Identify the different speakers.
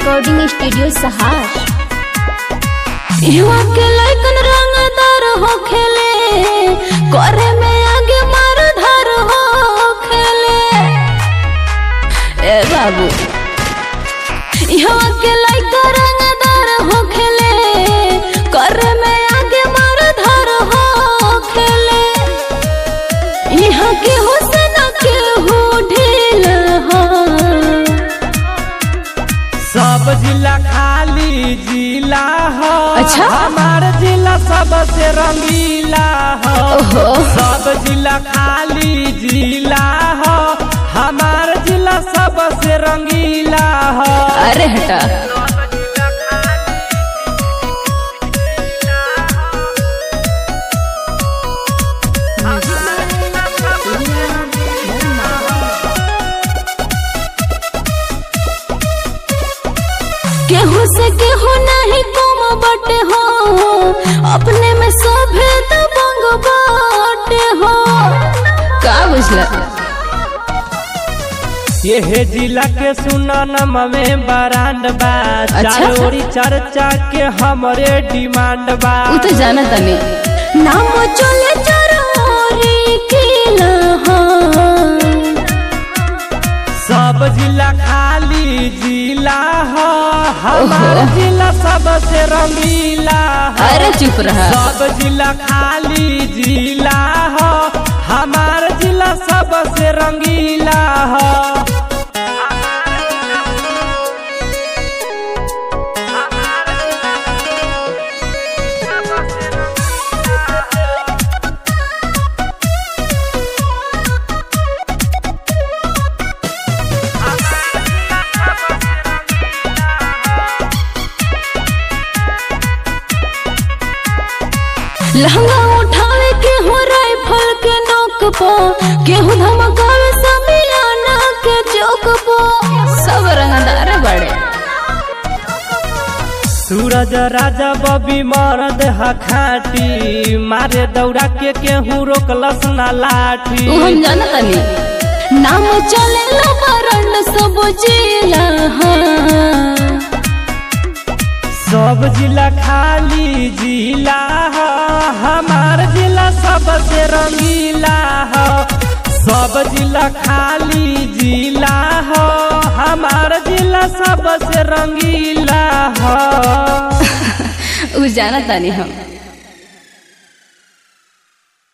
Speaker 1: Recording studio सहार युवा के लैकन रंगदार हो खेले करे में आगे मार धार हो खेले ए बाबू युवा के लैकन रंगदार हो खेले करे में आगे मार धार हो खेले यहाँ के हुसन के हो ढील हो
Speaker 2: सब जिला खाली जिला हो
Speaker 1: अच्छा?
Speaker 2: हमार जिला सबसे रंगीला हो
Speaker 1: ओहो
Speaker 2: सब जिला खाली जिला हो हमार जिला सबसे रंगीला हो
Speaker 1: अरे हटा केहू से केहू नहीं कम बटे हो अपने में सभे दबंग बाटे हो का बुझला
Speaker 2: ये जिला के सुनन में बरांड बा
Speaker 1: अच्छा?
Speaker 2: चारोरी चर्चा के हमरे डिमांड बा
Speaker 1: उ तो जाना तनी नाम चले चरोरी किला हो
Speaker 2: सब जिला खाली जिला हो हमार
Speaker 1: ओहो।
Speaker 2: जिला सबसे रंगीला हो
Speaker 1: अरे चुप रहा
Speaker 2: सब जिला खाली जिला हो हमार जिला सबसे रंगीला हो
Speaker 1: लहंगा उठावे के हो राइफल के नोक पो केहू धमकावे समियाना के चौक पो सब रंगदार बड़े
Speaker 2: सूरज राजा बबी मरद हा खाटी मारे दौड़ा के केहू रोकलस ना लाठी
Speaker 1: उ हम जानत तनी नाम चले ला बरंड सब जिला हाँ
Speaker 2: सब जिला खाली जिला हो हमार जिला सबसे रंगीला हो सब जिला खाली जिला हो हमार जिला सबसे रंगीला हो
Speaker 1: उ जानत तनी हम